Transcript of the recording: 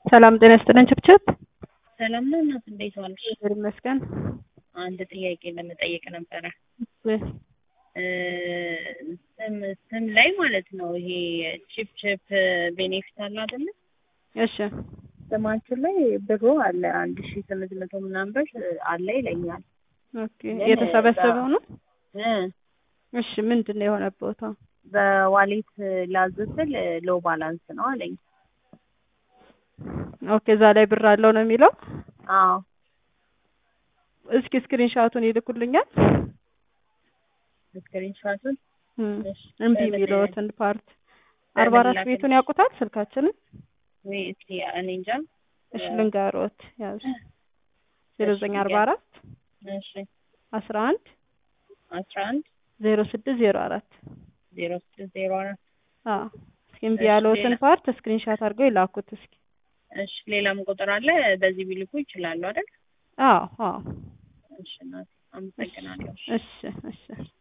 ሰላም ጤና ይስጥልን ችብችብ። ሰላም ነው እናት፣ እንዴት ዋልሽ? እግዚአብሔር ይመስገን። አንድ ጥያቄ ለመጠየቅ ነበረ። እ ስም ስም ላይ ማለት ነው ይሄ ቺፕ ቺፕ ቤኔፊት አለ አይደለ? እሺ ስማችን ላይ ብሩ አለ አንድ ሺ ስምንት መቶ ምናምን ብር አለ ይለኛል። ኦኬ። የተሰበሰበው ነው? እ እሺ ምንድን ነው የሆነ ቦታ? በዋሌት ላዝስል ሎ ባላንስ ነው አለኝ። ኦኬ። እዛ ላይ ብር አለው ነው የሚለው? አዎ እስኪ ስክሪንሻቱን ይልኩልኛል። ስክሪንሻቱን እም፣ እሺ፣ እምቢ በምን- የሚለውትን ፓርት በምን አርባ አራት ላክልሽ? ቤቱን ያውቁታል ስልካችንን? ወይ እስኪ እኔ እንጃ። እሺ ልንገሮት ያዙ ዜሮ ዘጠኝ አርባ አራት እሺ አስራ አንድ አስራ አንድ ዜሮ ስድስት ዜሮ አራት ዜሮ ስድስት ዜሮ አራት አዎ እስኪ እምቢ እሺ፣ ያለውትን ሌላ? ፓርት ስክሪንሻት አድርገው ይላኩት እስኪ። እሺ ሌላም ቁጥር አለ በዚህ ቢልኩ ይችላሉ አይደል? አዎ አዎ እሺ እናቴ አመሰግናለሁ። እሺ እሺ